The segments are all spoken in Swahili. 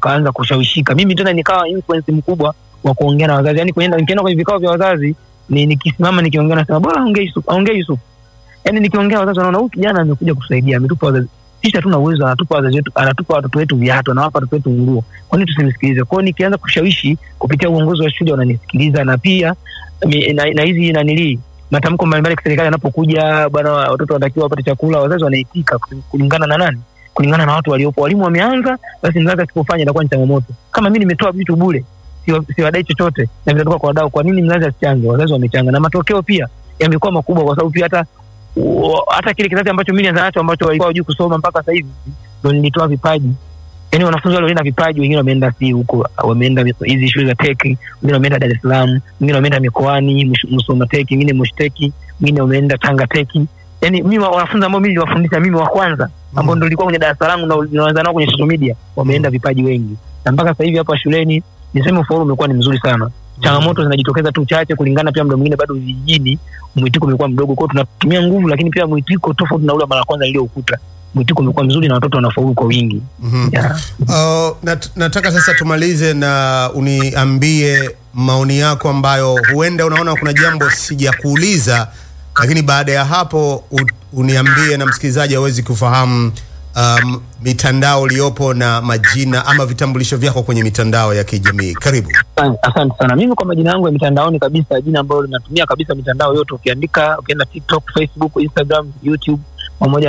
wakaanza kushawishika. Mimi tena nikawa influence mkubwa wa kuongea na wazazi, yani kuenda nikienda kwenye vikao vya wazazi ni nikisimama nikiongea nasema bora aongee Yusuf, aongee Yusuf. Yani nikiongea wazazi wanaona huyu kijana amekuja kusaidia, ametupa wazazi sisi hatuna uwezo, anatupa wazazi wetu, anatupa watoto wetu viatu, anawapa watoto wetu nguo, kwa nini tusimsikilize? Kwa hiyo nikianza kushawishi kupitia uongozi wa shule wananisikiliza, na pia mi- na na hizi nanilii matamko mbalimbali ya kiserikali yanapokuja, bwana, watoto wanatakiwa wapate chakula, wazazi wanaitika kulingana na nani? Kulingana na watu waliopo. Walimu wameanza, basi mzazi asipofanya inakuwa ni changamoto. Kama mimi nimetoa vitu bure, siwa- siwadai chochote na vinatoka kwa wadau, kwa nini mzazi asichange? Wazazi wamechanga, na matokeo pia yamekuwa makubwa, kwa sababu pia hata u- hata kile kizazi ambacho mimi nianza nacho ambacho walikuwa hawajui kusoma mpaka sasa hivi ndo nilitoa vipaji yaani wanafunzi wale walienda vipaji, wengine wameenda si huko, wameenda hizi shule za teki, wengine wameenda Dar es Salaam, wengine wameenda mikoani Msh- Musoma teki, wengine Mushteki, wengine wameenda Tanga teki. Yani mimi wa- wanafunzi ambao mimi niliwafundisha mimi wa kwanza ambao ndo nilikuwa kwenye darasa langu na naanza nao kwenye social media, wameenda vipaji wengi, na mpaka sasa hivi hapa shuleni niseme ufaulu umekuwa ni mzuri sana. Changamoto zinajitokeza tu chache, kulingana pia muda mwingine bado vijijini mwitiko umekuwa mdogo, kwao tunatumia nguvu, lakini pia mwitiko tofauti na ule mara ya kwanza niliyoukuta. Mwitiko umekuwa mzuri na watoto wanafaulu kwa wingi Mhm. yeah. Uh, nat, nataka sasa tumalize na uniambie maoni yako ambayo huenda unaona kuna jambo sijakuuliza, lakini baada ya hapo u, uniambie na msikilizaji awezi kufahamu um, mitandao uliopo na majina ama vitambulisho vyako kwenye mitandao ya kijamii. Karibu. Asante- Asante sana. Mimi kwa majina yangu ya mitandaoni kabisa, jina ambalo linatumia kabisa mitandao yote, ukiandika ukienda TikTok, Facebook, Instagram, YouTube pamoja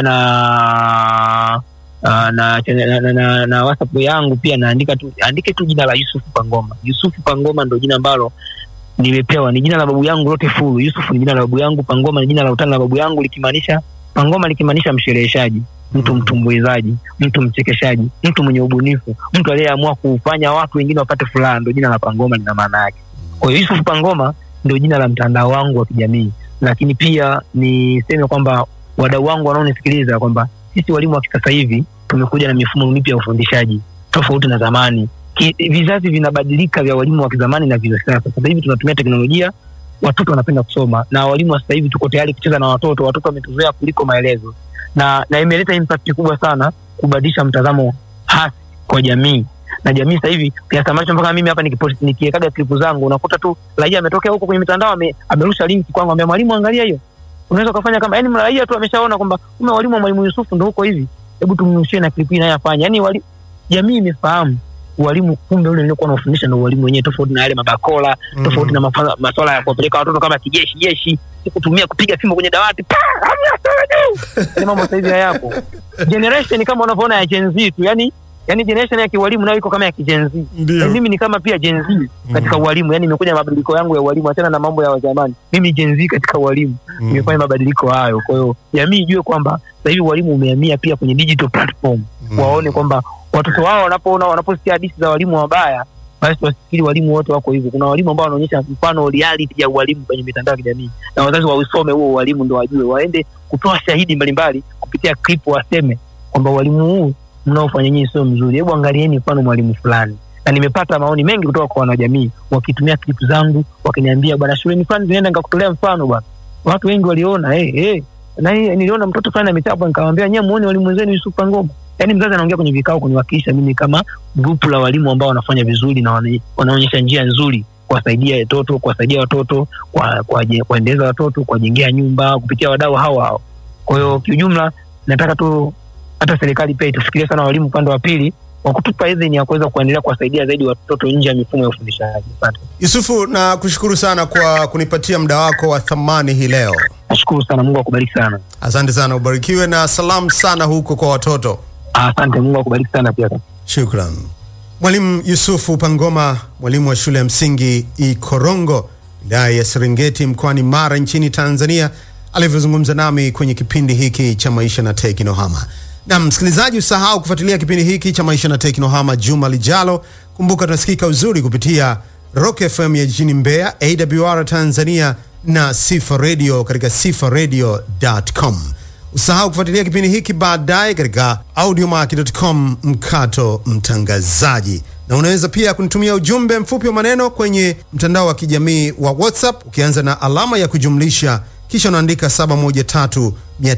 na uh, na, na, na, na, na WhatsApp yangu pia naandika tu andike tu jina la Yusufu Pangoma. Yusufu Pangoma ndo jina ambalo nimepewa, ni jina la babu yangu lote fulu. Yusufu ni jina la babu yangu, Pangoma ni jina la utani la babu yangu, likimaanisha Pangoma likimaanisha mshereheshaji, mtu mtumbuizaji, mtu mchekeshaji, mtu mwenye ubunifu, mtu aliyeamua kufanya watu wengine wapate furaha, ndo jina la Pangoma lina maana yake. Kwa hiyo Yusuf Pangoma ndio jina la mtandao wangu wa kijamii, lakini pia niseme kwamba wadau wangu wanaonisikiliza kwamba sisi walimu wa kisasa hivi tumekuja na mifumo mipya ya ufundishaji tofauti na zamani. Ki, vizazi vinabadilika vya walimu wa kizamani na vya sasa. Sasa hivi tunatumia teknolojia, watoto wanapenda kusoma, na walimu wa sasa hivi tuko tayari kucheza na watoto. Watoto wametuzoea kuliko maelezo, na na imeleta impact kubwa sana kubadilisha mtazamo hasi kwa jamii na jamii sasa hivi kiasi ambacho mpaka mimi hapa nikipost- nikiwekaga klipu zangu unakuta tu raia ametokea huko kwenye mitandao ame, amerusha linki kwangu ambia mwalimu angalia hiyo unaweza ukafanya kama yani raia tu ameshaona kwamba ume walimu wa mwalimu Yusufu ndo huko hivi hebu tumrushie na klipu hii naye afanye yani wali, jamii imefahamu walimu kumbe ule nilikuwa nafundisha ndo walimu wenyewe tofauti na yale mabakola tofauti na mafa- maswala ya kuwapeleka watoto kama kijeshi jeshi si kutumia kupiga fimbo kwenye dawati pa hamna sawa juu yani mambo sasa hivi hayapo generation kama unavyoona ya Gen Z tu yani yani generation ya kiwalimu nayo iko kama ya Gen Z Ndio. Na mimi ni kama pia Gen Z katika ualimu yani imekuja mabadiliko yangu ya ualimu achana na mambo ya zamani mimi Gen Z katika ualimu Mm. nimefanya mabadiliko hayo kwa hiyo jamii ijue kwamba sasa hivi ualimu umehamia pia kwenye digital platform Mm. waone kwamba watoto wao wanapoona wanaposikia hadithi za walimu wabaya basi wasifikiri walimu wote wako hivyo kuna walimu ambao wanaonyesha mfano reality ya ualimu kwenye mitandao ya kijamii na wazazi wausome huo ualimu ndo wajue waende kutoa shahidi mbalimbali kupitia clip waseme kwamba ualimu huu mnaofanya nyinyi sio mzuri hebu angalieni mfano mwalimu fulani na nimepata maoni mengi kutoka kwa wanajamii wakitumia clip zangu wakiniambia bwana shuleni fulani zinaenda nikakutolea mfano bwana watu wengi waliona hey, hey. na hii niliona mtoto fulani amechapwa nikamwambia nyewe muone walimu wenzenu Yusuf Pangoma yaani mzazi anaongea kwenye vikao kuniwakilisha mimi kama grupu la walimu ambao wanafanya vizuri na wana- wanaonyesha njia nzuri kuwasaidia watoto kuwasaidia watoto kwa- kuwaje- kuwaendeleza watoto kuwajengea nyumba kupitia wadau hao hao kwa hiyo kiujumla nataka tu hata serikali pia itufikirie sana walimu upande wa pili wa kutupa idhini ya kuweza kuendelea kuwasaidia zaidi watoto nje ya mifumo ya ufundishaji asante Yusufu, na kushukuru sana kwa kunipatia muda wako wa thamani hii leo. nashukuru sana mungu akubariki sana Asante sana, ubarikiwe na salamu sana huko kwa watoto. asante mungu akubariki sana pia Shukran. Mwalimu Yusufu Pangoma, mwalimu wa shule ya msingi Ikorongo, wilaya ya Serengeti, mkoani Mara, nchini Tanzania, alivyozungumza nami kwenye kipindi hiki cha Maisha na Teknohama. Na msikilizaji, usahau kufuatilia kipindi hiki cha Maisha na Teknohama juma lijalo. Kumbuka tunasikika uzuri kupitia Rock FM ya jijini Mbeya, AWR Tanzania na Sifa Radio katika sifaradio.com. Usahau kufuatilia kipindi hiki baadaye katika audiomack.com mkato mtangazaji, na unaweza pia kunitumia ujumbe mfupi wa maneno kwenye mtandao wa kijamii wa WhatsApp ukianza na alama ya kujumlisha kisha unaandika 713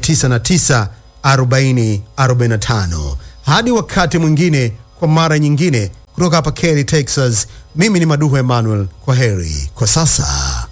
909 40 45. Hadi wakati mwingine, kwa mara nyingine kutoka hapa Kelly, Texas. Mimi ni Maduhu Emmanuel, kwa heri kwa sasa.